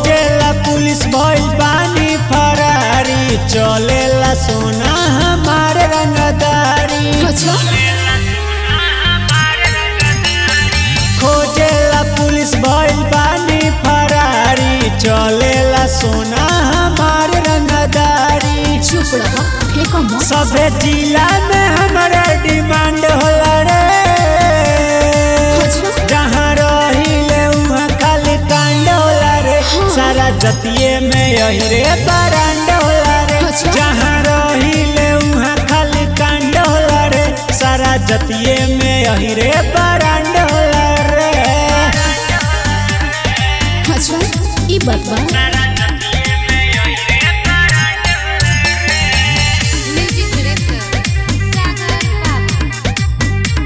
खोजेला पुलिस भइल बानी फरारी चलेला सोना हमार रंगदारी अच्छा खोजेला पुलिस भइल बानी फरारी चलेला सोना हमार रंगदारी चुप रह फेंको मत सभे जिला में हमारा डिमांड होला रे अच्छा जहाँ रहिले उहाँ खाली कांड होला रे सारा जतिये में यही रे बरांड होला रे अच्छा। जहाँ रहिले उहाँ खाली कांड होला रे सारा जतिये में यही रे बरांड होला रे अच्छा ई बात बा म्यूजिक डायरेक्टर सागर बाबू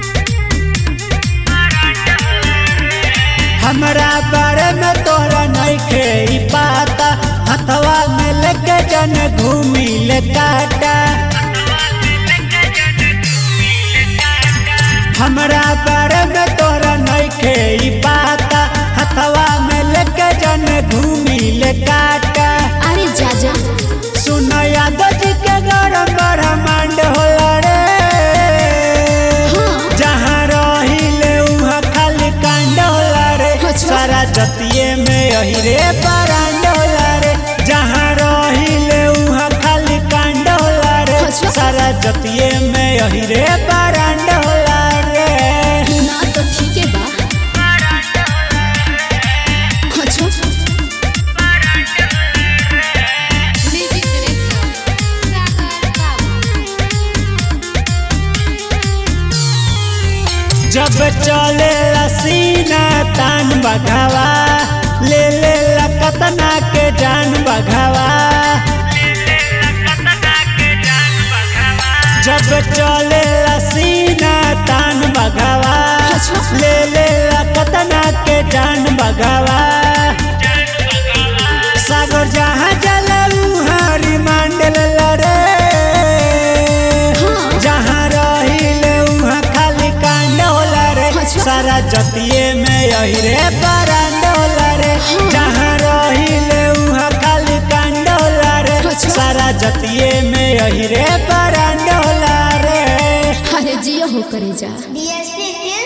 हमरा बारे में तोरा नइखे ई पाता हथवा में लेके जन घूमी ले काटा हमरा बारे में तोरा नइखे ई पाता हथवा में लेके जन घूमी ले काटा अरे जा जा सुन यादव जी के गरम ब्रह्मांड होला रे हाँ जहाँ रहिले उहाँ खाली कांड होला रे अच्छा। सारा जतिये में यही रे बरांड होला रे जहाँ रहिले उहाँ खाली कांड होला रे अच्छा। सारा जतिये में यही रे बरांड होला रे ना तो ठीक है बा अच्छा म्यूजिक डायरेक्टर सागर बाबू जब चले सीना तान बघावा ले ले कतना के जान बघावा जब चले सीना तान बघावा अच्छा। ले ले कतना के जान बघावा सागर जहाँ जलू हरी मांडल रे हाँ। जहाँ रहिले उहाँ खाली कांड होला रे अच्छा। सारा जतिये में यही रे बरांड होला रे जहाँ रहिले उहाँ खाली कांड होला रे अच्छा। सारा जतिये में यही रे बरांड होला रे अरे जियो हो करे जा DSP